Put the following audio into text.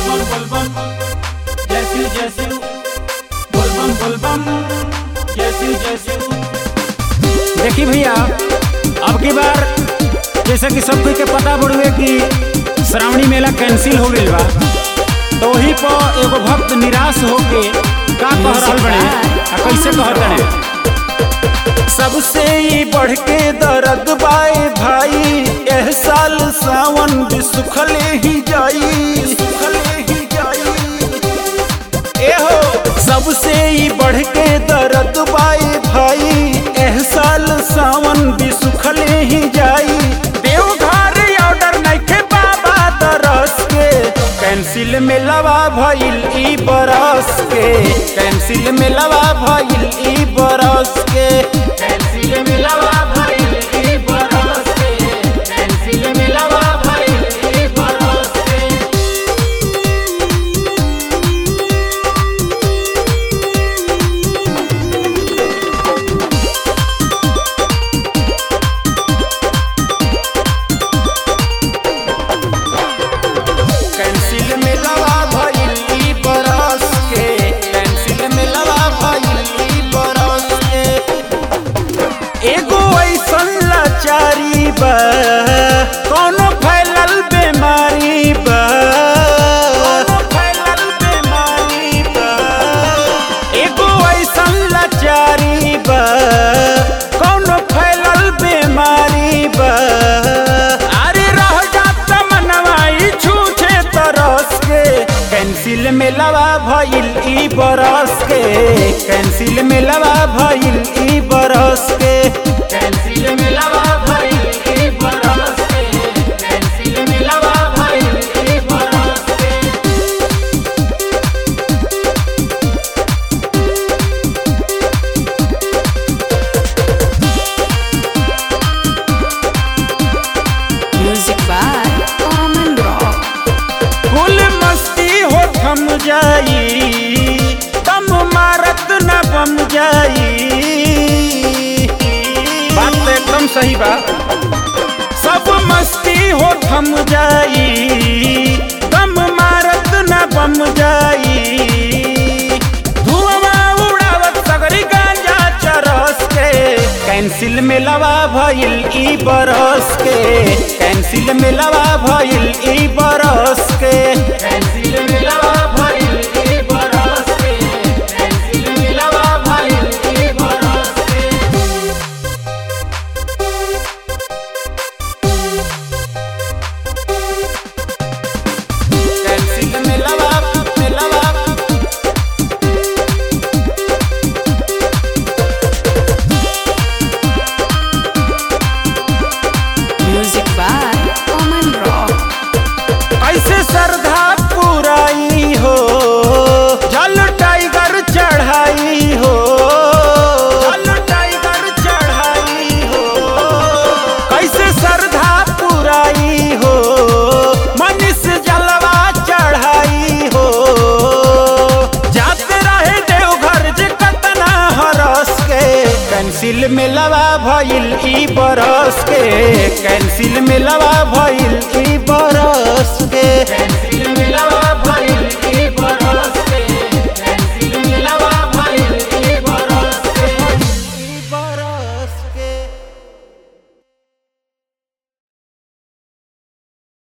बोल बोल बम जय शिव जय शिव बोल बम बोल बम जय शिव जय शिव देखी भैया अब की बार जैसे कि सब कोई के पता बड़ुए कि श्रावणी मेला कैंसिल हो गईल बा तो वही पर एगो भक्त निराश होके का कह रहल बने आ कैसे कहत बने सबसे ही बढ़ के दर्द बाए भाई एह साल सावन भी सुखले ही जाई सुखले ही जाई ए हो सबसे ही बढ़ के दर्द बाए भाई एह साल सावन भी सुखले ही जाई देवघर ऑर्डर नइखे बाबा दरस के कैंसिल में लवा भइल ई बरस के कैंसिल में लवा भइल ई बरस के कैंसिल मिलवा भइल ई बरस के कैंसिल मिलवा भइल ई बरस के कैंसिल में लवा भइल ई बरस के कैंसिल में लवा भइल ई बरस के एगो ऐसन लाचारी बा कोनो फैलल बीमारी बा कोनो फैलल बीमारी बा एगो ऐसन लाचारी बा कोनो फैलल बीमारी बा अरे रह जात मनवाई छूछे तरस के कैंसिल में लवा भइल ई बरस के कैंसिल में लवा भइल ई बरस के कैंसिल मिलवा भइल ई बरस के कैंसिल मिलवा भइल ई बरस के Music by Oman Rock. फुल मस्ती हो थम जाई तम मारत न बम जाई बात तो एकदम सही बा सब मस्ती हो थम जाई दम मारत न बम जाई धुआं उड़ावत सगरी गांजा चरस के कैंसिल में लवा भइल ई बरस के कैंसिल में लवा भइल ई बरस के कैंसिल मिलवा भइल ई बरस के कैंसिल मिलवा भइल ई बरस के कैंसिल में लवा में लवा Music by Oman Rock. ऐसे श्रद्धा पुराई हो जल टाइगर चढ़ाई हो जल टाइगर चढ़ाई हो कैसे श्रद्धा पुराई हो मनीष जलवा चढ़ाई हो जाते रहे देवघर जे कतना हरस के कैंसिल में लवा भइल ई बरस के कैंसिल में लवा भइल ई